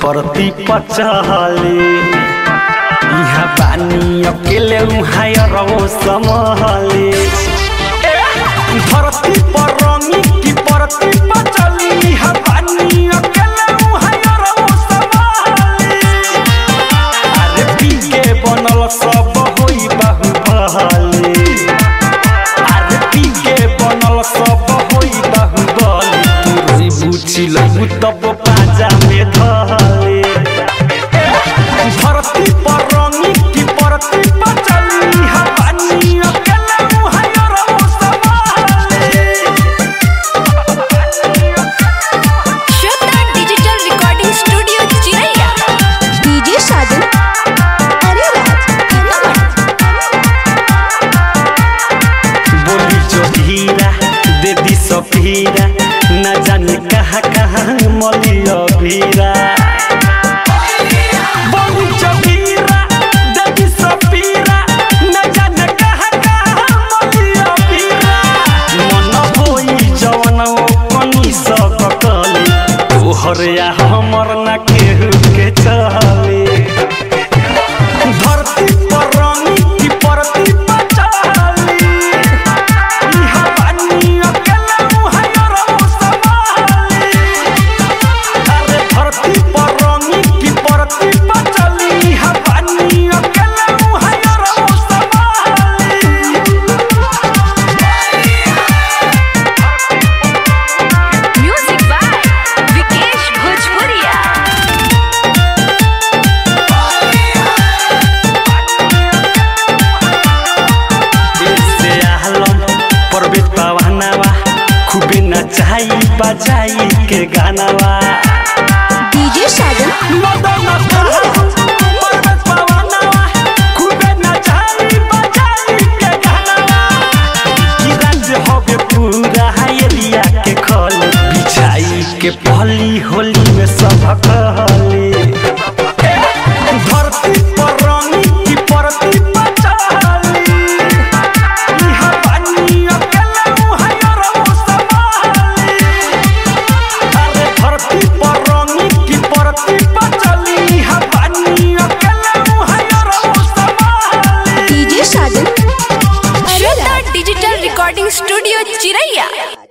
परती पचहले यहाँ पानी अकेले उहाँ रहो समहले धरती पर रंगी की परती पचली यहाँ पानी अकेले उहाँ रहो समहले अरे पी के बनल सब होई बाहुबली अरे पी के बनल सब होई बाहुबली तू रोई बुझी लहू तब पाजा में धले धरती पर रंगी की परती पचली हा पानी अकेले मुहैया रहो संभाले Shweta digital recording studio Chiraiya DJ Sajan अरे राज बोली जो हीरा दे दी सफीरा न जाने कहाँ कहाँ मलिया भीरा बोली जो हीरा दे दी सफीरा न जाने कहाँ कहाँ मलिया भीरा मन होई जवन ओ कनी सब कली तोहर या हमर न केहू के चले धरती पर रंगी की परती पचाली इहा पानी अकेले मुहैया रहो संभाली अरे धरती पर रंगी की परती पचली इहा पानी अकेले मुहैया रहो संभाली म्यूजिक बाय विकेश भोजपुरिया से आलम परवेश पवनवा खूबे नचाई बजाई के गानावा डीजे साजन मदन परवेश पवनवा खूबे नचाई बजाई के गानावा की राज्य हवे पूरा एरिया के खल बिछाई के पहली होली में सब कहले धरती पर रंगी की परती पचाली इहा पानी अकेले मुहैया रहो संभाली अरे धरती पर रंगी की परती पचली इहा पानी अकेले मुहैया रहो संभाली डीजे साजन अरे Shweta Raj digital recording studio चिरैया